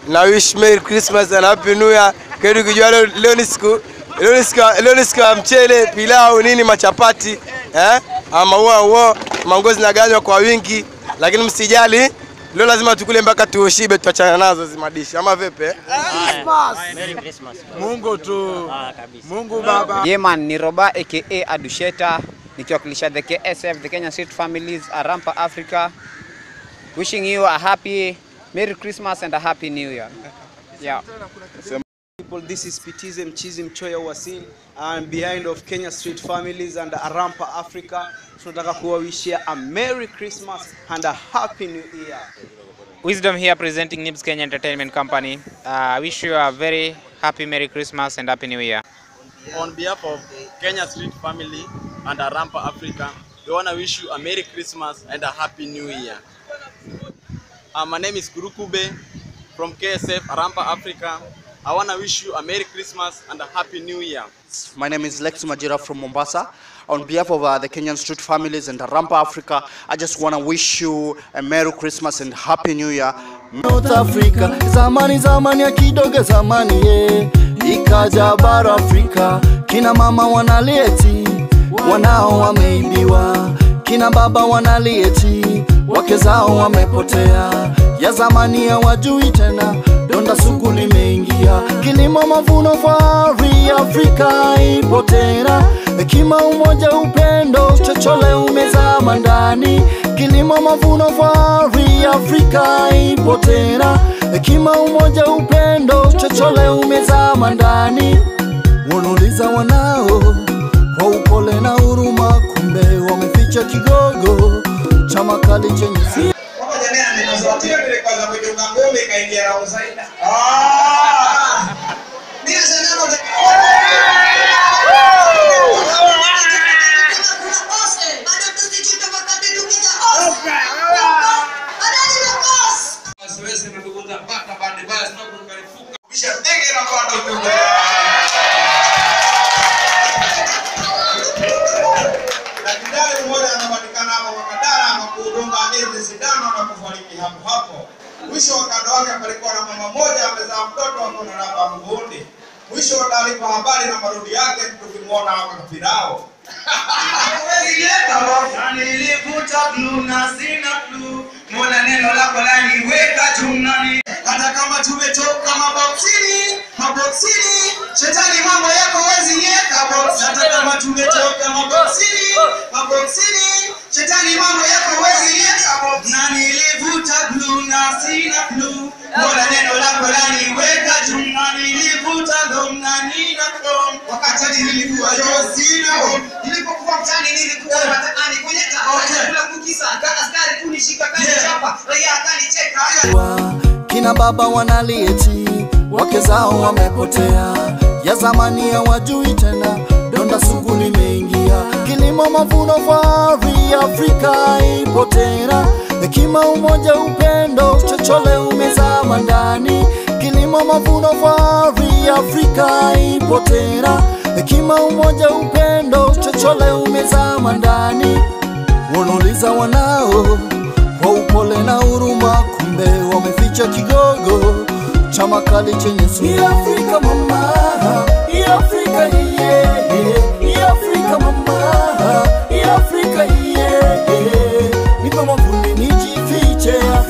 na wish Merry Christmas and Happy New Year. Kwetu kijua leo, leo ni siku leo ni siku leo ni siku ya mchele, pilau, nini machapati eh? Ama huo huo mangozi zinaganywa kwa wingi, lakini msijali, leo lazima tukule mpaka tuoshibe, tuachana nazo zimadishi ama vipi? eh? Merry Christmas. Mungu tu. Ah, kabisa. Mungu Baba. Yeman ni Roba aka Adusheta nikiwakilisha the KSF the Kenya Street Families Arampa Africa wishing you a happy Merry Christmas and a happy New Year. Yeah. people. This is Pitize Mchizi Mchoya Wasil. I'm behind of Kenya Street Families and Arampa Africa. Tunataka kuwawishia a Merry Christmas and a Happy New Year. Wisdom here presenting Nibs Kenya Entertainment Company. Uh, I wish you a very happy Merry Christmas and Happy New Year. On behalf of Kenya Street Family and Arampa Africa, we want to wish you a Merry Christmas and a Happy New Year. Uh, my name is Kurukube from KSF Arampa Africa. I want to wish you a Merry Christmas and a Happy New Year. My name is Lex Majira from Mombasa. On behalf of uh, the Kenyan Street Families and Rampa Africa, I just want to wish you a Merry Christmas and Happy New Year. North Africa zamani zamani ya kidogo zamani ye ikaja bara Afrika kina mama wanalieti wanao wameibiwa kina baba wanalieti wake zao wamepotea ya zamani ya wajui tena donda sugu limeingia kilimo mavuno fari Afrika ipo tena hekima umoja upendo chochole umezama ndani kilimo mavuno fari Afrika ipo tena hekima umoja upendo chochole umezama ndani wanauliza wanao kwa upole na huruma kumbe wameficha kigogo cha makali chenye si Daktari mmoja anapatikana hapo kwa Kadara ama kudunga miezi sindano na kufariki hapo hapo. Mwisho wa kando wake palikuwa na mama mmoja amezaa mtoto ako na namba mguuni. Mwisho wa taarifa habari na marudi yake tukimwona hapa kapirao. Nilivuta blue na sina blue, Mola neno lako laniweka jumlani. Hata kama tumetoka maboksini, maboksini, shetani mambo yako wezi yeka box. Hata kama tumetoka maboksini, maboksini, shetani mambo yako wezi yeka box. Na nilivuta blue na sina blue, Mola neno lako laniweka jumlani. Nilivuta dom na nina dom, wakati hadi nilikuwa yo sina dom. Nilipokuwa mtani nilikuwa mataani kwenye kahawa, kula kukisa, kana askari kunishika kanichapa, raia akanicheka. kina baba wanalieti wake zao wamepotea ya zamani ya wajui tena donda sugu limeingia kilimo mavuno fari Afrika ipo tena hekima umoja upendo chochole umezama ndani kilimo mavuno fari Afrika ipo tena hekima umoja upendo chochole umezama ndani wanauliza wanao kwa upole na huruma, kumbe wameficha kigogo cha makali chenye sumu. Hii Afrika mama, hii Afrika iye, hii Afrika mama, hii Afrika iye, nipe mwavuli nijifiche